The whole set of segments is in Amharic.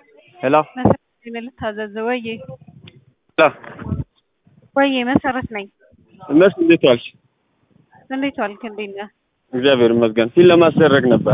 ሄሎ መሰረት ነኝ ልታዘዝ ወዬ ሄሎ ወዬ መሰረት ነኝ። እነሱ እንዴት ዋልሽ? እንዴት ዋልክ? እንዴት ነህ? እግዚአብሔር ይመስገን። ፊል ለማስደረግ ነበር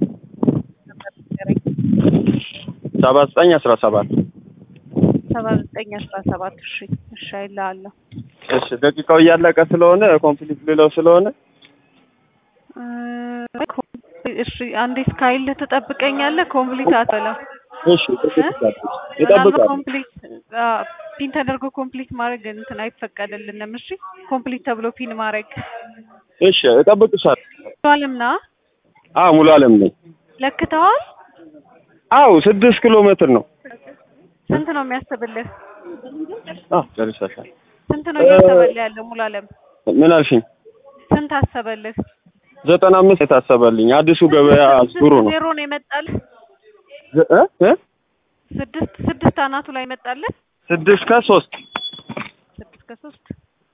ሰባ ዘጠኝ አስራ ሰባት ሰባ ዘጠኝ አስራ ሰባት እሺ እሺ አይልሃለሁ። እሺ ደቂቃው እያለቀ ስለሆነ ኮምፕሊት ልለው ስለሆነ እ እሺ አንዴ እስካይልህ ትጠብቀኛለህ። ኮምፕሊት አትበለው እሺ ይጠብቃል። ኮምፕሊት ፒን ተደርጎ ኮምፕሊት ማድረግ እንትን አይፈቀድልንም። እሺ ኮምፕሊት ተብሎ ፒን ማድረግ እሺ እጠብቅሻለሁ። ሙሉ አለም ና አዎ ሙሉ አለም ነኝ። ለክተዋል። አዎ ስድስት ኪሎ ሜትር ነው። ስንት ነው የሚያስብልህ? አዎ ጨርሰሻል። ስንት ነው እያሰበልህ ያለው ሙሉ አለም? ምን አልሽኝ? ስንት አሰበልህ? ዘጠና አምስት የታሰበልኝ አዲሱ ገበያ ዙሩ ነው። ዜሮ ነው የመጣልህ? እ እ ስድስት ስድስት አናቱ ላይ መጣልህ? ስድስት ከሶስት ስድስት ከሶስት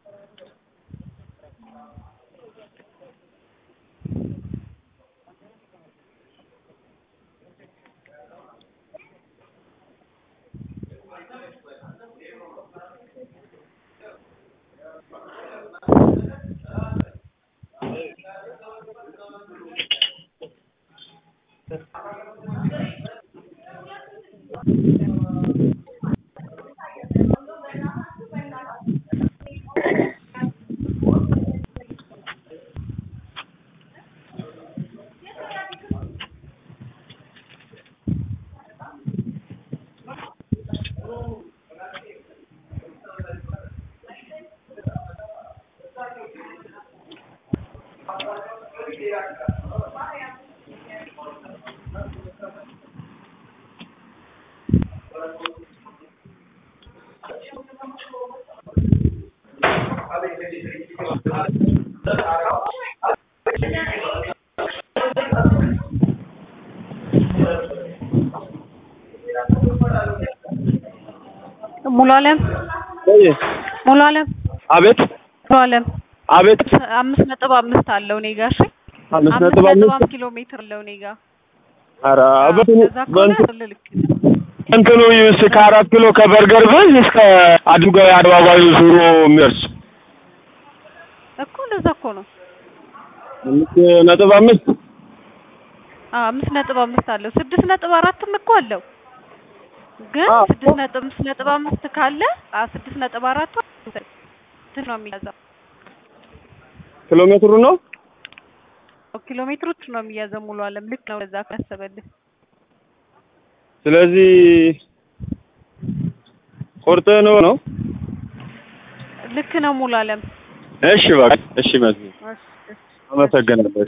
ሙሉ አለም ወይ ሙሉ አለም አቤት ሙሉ አለም አቤት አምስት ነጥብ አምስት አለው እኔ ጋር እሺ አምስት አምስት ነጥብ ነጥብ አምስት አምስት ኪሎ ሜትር አለው እኔ ጋር ኧረ አዎ፣ በእንትኑ ከዛ ከሆነ በእንትኑ ልክ እንትኑ እስከ ከአራት ኪሎ ከበርገር ብዝ እስከ አድርጋዊ አደባባዩ ዙሮ የሚደርስ እኮ እንደዛ እኮ ነው። አምስት ነጥብ አምስት አዎ አምስት ነጥብ አምስት አለው። ስድስት ነጥብ አራትም እኮ አለው። ግን አዎ። ስድስት ነጥብ አምስት ነጥብ አምስት ካለ አ ስድስት ነጥብ አራቱ እንትን ነው የሚያዘው ኪሎ ሜትሩ ነው። ኪሎ ሜትሮች ነው የሚያዘው። ሙሉ አለም ልክ ነው። ለዛ ካሰበልህ ስለዚህ ቁርጥ ነው ነው። ልክ ነው። ሙሉ አለም እሺ በቃ እሺ፣ መዝጊያ እሺ፣ እሺ። አመሰግናለሁ።